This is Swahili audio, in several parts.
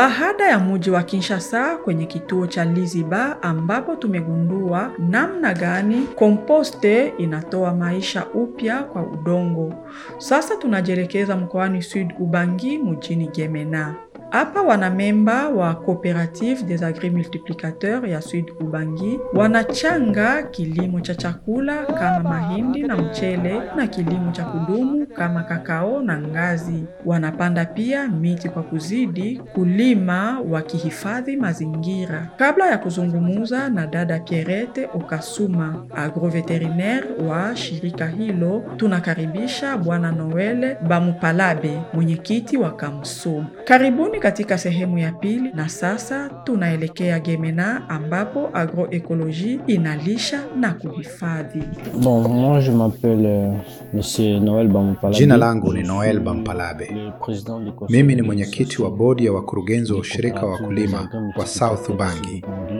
Baada ya muji wa Kinshasa kwenye kituo cha Liziba ambapo tumegundua namna gani komposte inatoa maisha upya kwa udongo. Sasa tunajielekeza mkoani Sud Ubangi mjini Gemena. Hapa wanamemba wa Cooperative des Agri-Multiplicateurs ya Sud Ubangi wanachanga kilimo cha chakula kama mahindi na mchele na kilimo cha kudumu kama kakao na ngazi. Wanapanda pia miti kwa kuzidi kulima wakihifadhi mazingira. Kabla ya kuzungumuza na dada Pierrette Okasuma, agroveterinaire wa shirika hilo, tunakaribisha Bwana Noel Bamupalabe, mwenyekiti wa Kamso. Karibuni katika sehemu ya pili, na sasa tunaelekea Gemena ambapo agroekoloji inalisha na kuhifadhi. Bon, moi je m'appelle euh, Monsieur Noël Bamupalabe. Jina langu ni Noel Bampalabe. Le président du conseil Mimi ni des mwenyekiti wa bodi ya wakurugenzi wa ushirika wa wakulima wa South Ubangi,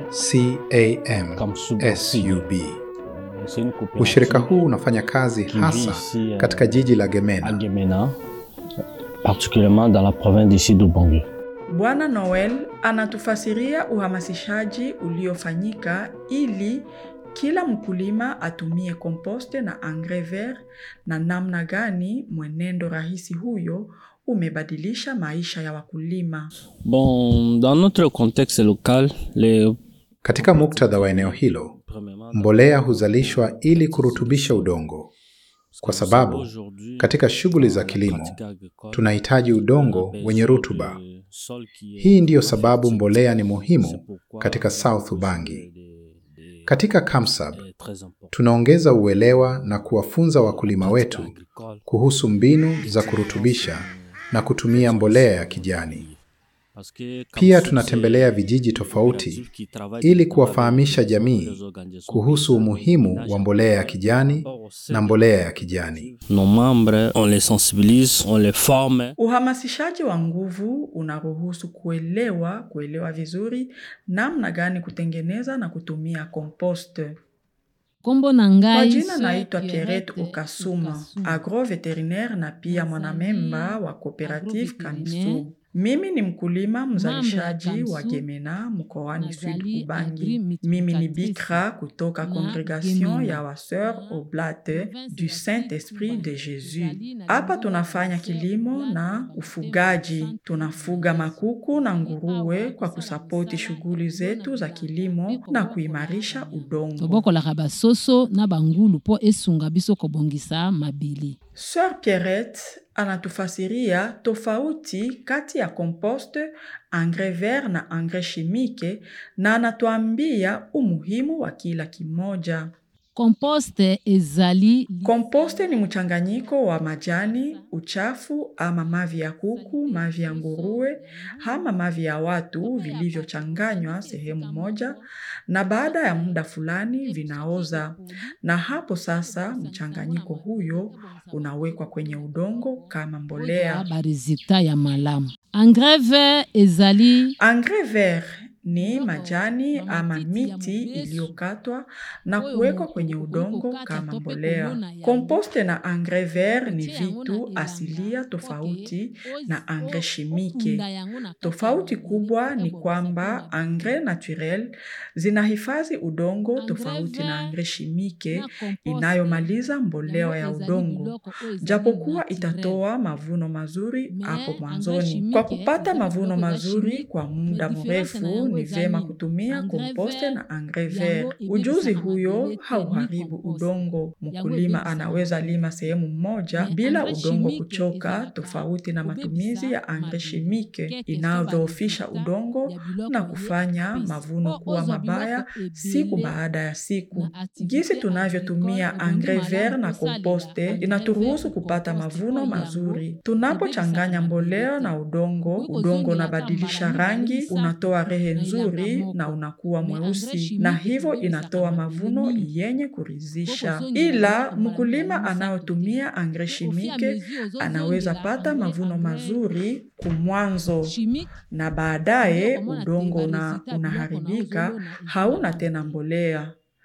CAM-SUB. C'est une coopérative Ushirika huu unafanya kazi qui vit hasa ici, euh, katika jiji la à Gemena. Gemena, particulièrement dans la province d'ici d'Ubangi. Bwana Noel anatufasiria uhamasishaji uliofanyika ili kila mkulima atumie komposte na engrais vert na namna gani mwenendo rahisi huyo umebadilisha maisha ya wakulima. Bon, dans notre contexte local, les Katika muktadha wa eneo hilo, premièrement, mbolea huzalishwa ili kurutubisha udongo, kwa sababu aujourd'hui, katika shughuli za la kilimo pratique agricole, tunahitaji udongo on a wenye besoin rutuba. de sol qui est Hii ndiyo sababu fertile. mbolea ni C'est muhimu pourquoi katika South le Ubangi. de- de- Katika KAMSAB est très important. tunaongeza uelewa na kuwafunza wakulima wetu Agricole, kuhusu mbinu za kurutubisha na kutumia mbolea ya kijani. parce que Pia comme tunatembelea c'est vijiji tofauti coopérative qui travaille ili directement kuwafahamisha avec jamii les organisations kuhusu paysannes, umuhimu villages wa mbolea ya agricoles, kijani par rapport au sein na de mbolea ya kijani. Nos membres, on les sensibilise, on les forme. Uhamasishaji wa nguvu unaruhusu kuelewa kuelewa vizuri namna gani kutengeneza na kutumia komposte. Kombo na Kwa ngai jina Sir naitwa Pierrette Pierrette Okasuma, Okasuma. agroveterinaire na pia Nazali mwanamemba wa Cooperative agroveterinaire, Kamsu. Mimi ni mkulima mzalishaji Kamsu, wa Gemena mkoani Sud nazali Ubangi. agri-multiplicatrice Mimi ni bikra kutoka na congregation Gemena. ya Waseur Oblate du Saint-Esprit de Jésus. Hapa tunafanya kilimo na ufugaji. Tunafuga makuku na nguruwe kwa kusapoti shughuli zetu za kilimo na kuimarisha udongo. tobokolaka basoso na bangulu mpo esunga biso kobongisa mabili Sœur Pierrette anatufasiria tofauti kati ya komposte, engrais vert na engrais chimique na anatuambia umuhimu wa kila kimoja. komposte ezali Komposte ni mchanganyiko wa majani, uchafu ama mavi ya kuku, mavi ya nguruwe ama mavi ya watu vilivyochanganywa sehemu moja, na baada ya muda fulani vinaoza, na hapo sasa mchanganyiko huyo unawekwa kwenye udongo kama mbolea. baresultat ya malamu engrais vert ezali Engrais vert ni majani ama miti iliyokatwa na kuwekwa kwenye udongo kama mbolea. Komposte na engrais vert ni vitu asilia tofauti na engrais chimique. Tofauti kubwa ni kwamba engrais naturel zinahifadhi udongo tofauti na engrais chimique inayomaliza mbolea ya udongo, japokuwa itatoa mavuno mazuri hapo mwanzoni. Kwa kupata mavuno mazuri kwa muda mrefu, ni vyema kutumia komposte na engrais vert. Ujuzi huyo hauharibu udongo. Mkulima anaweza lima sehemu moja bila udongo kuchoka, tofauti na matumizi ya engrais chimique inayodhoofisha udongo na kufanya mavuno kuwa mabaya siku baada ya siku. Jinsi tunavyotumia engrais vert na komposte inaturuhusu kupata mavuno mazuri. Tunapochanganya mbolea na udongo, udongo unabadilisha rangi, unatoa rehe nzuri na unakuwa mweusi, na hivyo inatoa mavuno yenye kuridhisha. Ila mkulima anayotumia engrais chimique anaweza pata mavuno mazuri kumwanzo na baadaye udongo una, unaharibika, hauna tena mbolea.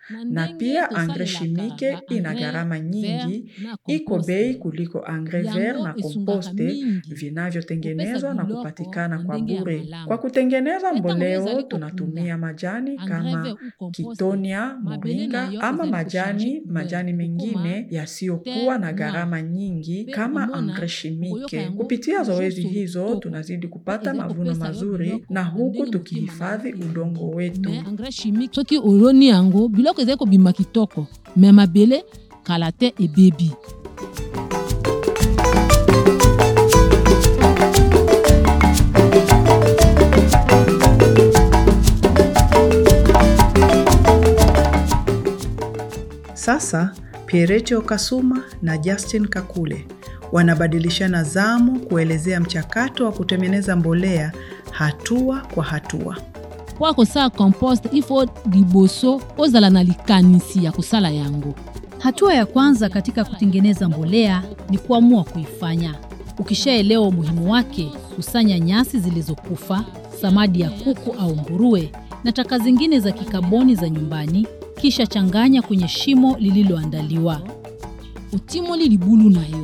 na pia engrais chimique ina gharama nyingi, iko bei kuliko engrais vert na komposte vinavyotengenezwa na kupatikana kwa bure. Kwa kutengeneza mboleo tunatumia majani kama kitonia, moringa ama majani majani mengine yasiyokuwa na gharama nyingi kama engrais chimique. Kupitia zoezi hizo tunazidi kupata mavuno mazuri na huku tukihifadhi udongo wetu. engrais chimique soki oloni yango biloko ezali kobima kitoko me mabele kala te ebebi Sasa Pierecho Kasuma na Justin Kakule wanabadilishana zamu kuelezea mchakato wa kutengeneza mbolea hatua kwa hatua. mpo kosala compost ifo liboso ozala na likanisi ya kosala yango Hatua ya kwanza katika kutengeneza mbolea ni kuamua kuifanya. Ukishaelewa umuhimu wake, kusanya nyasi zilizokufa, samadi ya kuku au nguruwe na taka zingine za kikaboni za nyumbani, kisha changanya kwenye shimo lililoandaliwa. otimoli libulu na yo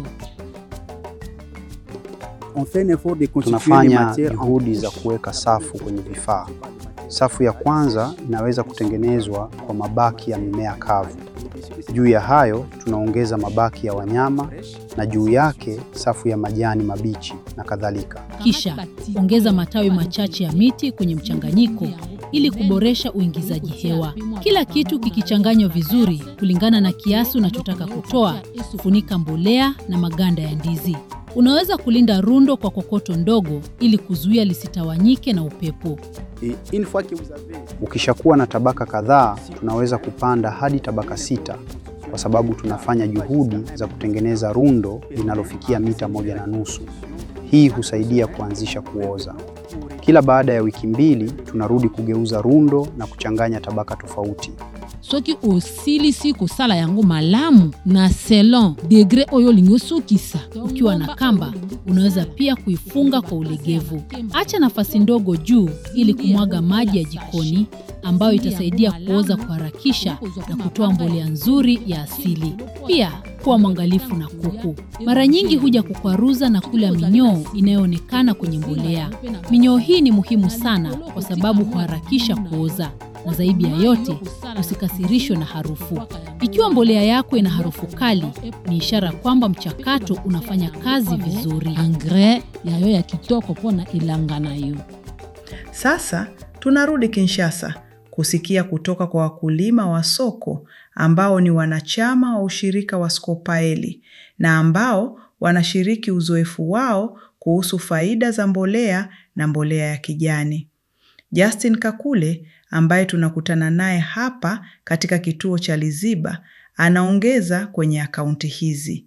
Tunafanya juhudi za kuweka safu kwenye vifaa. Safu ya kwanza inaweza kutengenezwa kwa mabaki ya mimea kavu. Juu ya hayo tunaongeza mabaki ya wanyama na juu yake safu ya majani mabichi na kadhalika. Kisha ongeza matawi machache ya miti kwenye mchanganyiko ili kuboresha uingizaji hewa. Kila kitu kikichanganywa vizuri kulingana na kiasi unachotaka kutoa, funika mbolea na maganda ya ndizi. Unaweza kulinda rundo kwa kokoto ndogo ili kuzuia lisitawanyike na upepo. Ukishakuwa na tabaka kadhaa, tunaweza kupanda hadi tabaka sita kwa sababu tunafanya juhudi za kutengeneza rundo linalofikia mita moja na nusu. Hii husaidia kuanzisha kuoza. Kila baada ya wiki mbili tunarudi kugeuza rundo na kuchanganya tabaka tofauti. soki osilisi kosala yango malamu na selon degre oyo olingi osukisa Ukiwa na kamba, unaweza pia kuifunga kwa ulegevu. Acha nafasi ndogo juu ili kumwaga maji ya jikoni ambayo itasaidia kuoza kuharakisha na kutoa mbolea nzuri ya asili. Pia kuwa mwangalifu na kuku. Mara nyingi huja kukwaruza na kula minyoo inayoonekana kwenye mbolea. Minyoo hii ni muhimu sana kwa sababu huharakisha kuoza, na zaidi ya yote usikasirishwe na harufu. Ikiwa mbolea yako ina harufu kali, ni ishara kwamba mchakato unafanya kazi vizuri. engrais yayo ya kitoko mpona elanga na yo Sasa tunarudi Kinshasa kusikia kutoka kwa wakulima wa soko ambao ni wanachama wa ushirika wa Skopaeli na ambao wanashiriki uzoefu wao kuhusu faida za mbolea na mbolea ya kijani. Justin Kakule ambaye tunakutana naye hapa katika kituo cha Liziba anaongeza kwenye akaunti hizi.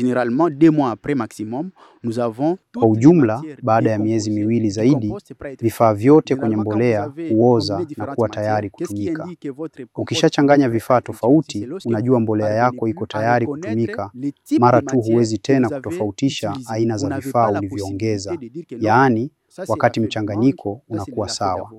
Kwa ujumla, baada ya miezi miwili zaidi, vifaa vyote kwenye mbolea huoza na kuwa tayari kutumika. Ukishachanganya vifaa tofauti, unajua mbolea yako iko tayari kutumika mara tu huwezi tena kutofautisha aina za vifaa ulivyoongeza, yaani wakati mchanganyiko unakuwa sawa.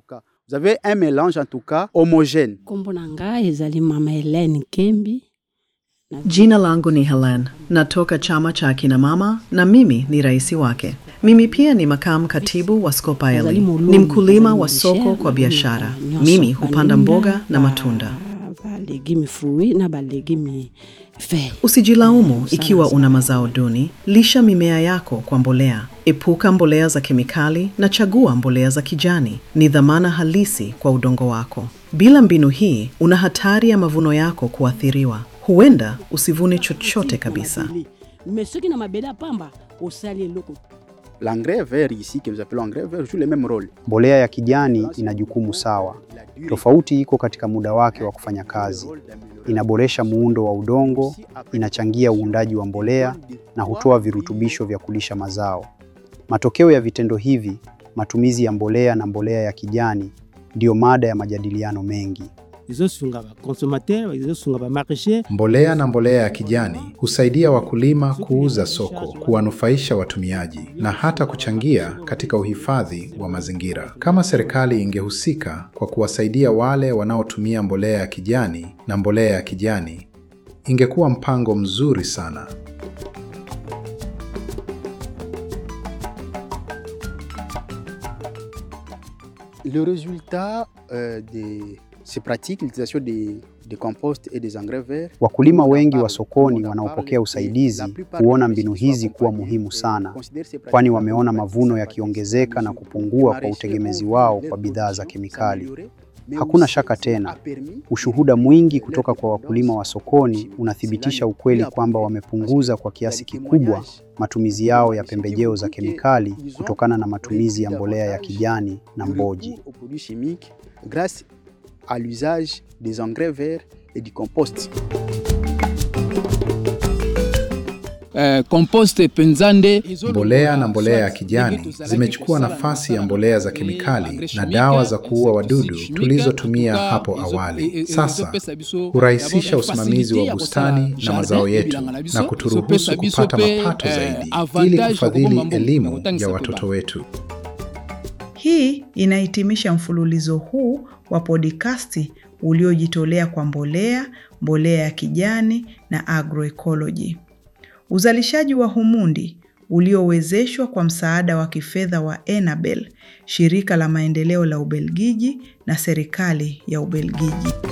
Kombo na ngai ezali mama Helene Kembi. Jina langu ni Helen, natoka chama cha akina mama na mimi ni rais wake. Mimi pia ni makamu katibu wa Skopaeli. Ni mkulima wa soko kwa biashara. Mimi hupanda mboga na matunda. balegimi fruit na balegimi vert. Usijilaumu ikiwa una mazao duni. Lisha mimea yako kwa mbolea. Epuka mbolea za kemikali na chagua mbolea za kijani. Ni dhamana halisi kwa udongo wako. Bila mbinu hii, una hatari ya mavuno yako kuathiriwa. Huenda usivune chochote kabisa. Mais soki na mabele ya pamba osali eloko L'engrais vert ici que nous appelons engrais vert joue le même rôle. Mbolea ya kijani ina jukumu sawa. Tofauti iko katika muda wake wa kufanya kazi. Inaboresha muundo wa udongo, inachangia uundaji wa mbolea na hutoa virutubisho vya kulisha mazao. Matokeo ya vitendo hivi, matumizi ya mbolea na mbolea ya kijani, ndiyo mada ya majadiliano mengi. Mbolea na mbolea ya kijani husaidia wakulima kuuza soko, kuwanufaisha watumiaji na hata kuchangia katika uhifadhi wa mazingira. Kama serikali ingehusika kwa kuwasaidia wale wanaotumia mbolea ya kijani na mbolea ya kijani, ingekuwa mpango mzuri sana. Le résultat euh, de ces pratiques, l'utilisation des, des composts et des engrais verts, Wakulima wengi wa sokoni wanaopokea usaidizi huona mbinu hizi kuwa muhimu sana, kwani wameona mavuno yakiongezeka na kupungua kwa utegemezi wao kwa bidhaa za kemikali. Hakuna shaka tena, ushuhuda mwingi kutoka kwa wakulima wa sokoni unathibitisha ukweli kwamba wamepunguza kwa kiasi kikubwa matumizi yao ya pembejeo za kemikali kutokana na matumizi ya mbolea ya kijani na mboji. aux produits chimiques grâce à l'usage des engrais verts et du compost. Eh, compost penzande Mbolea na mbolea ya kijani zimechukua nafasi ya mbolea za kemikali na dawa za kuua wadudu tulizotumia hapo awali. Sasa hurahisisha usimamizi wa bustani na mazao yetu na kuturuhusu kupata mapato zaidi ili kufadhili elimu ya watoto wetu. Hii inahitimisha mfululizo huu wa podikasti uliojitolea kwa mbolea, mbolea ya kijani na agroecology. Uzalishaji wa humundi uliowezeshwa kwa msaada wa kifedha wa Enabel, shirika la maendeleo la Ubelgiji na serikali ya Ubelgiji.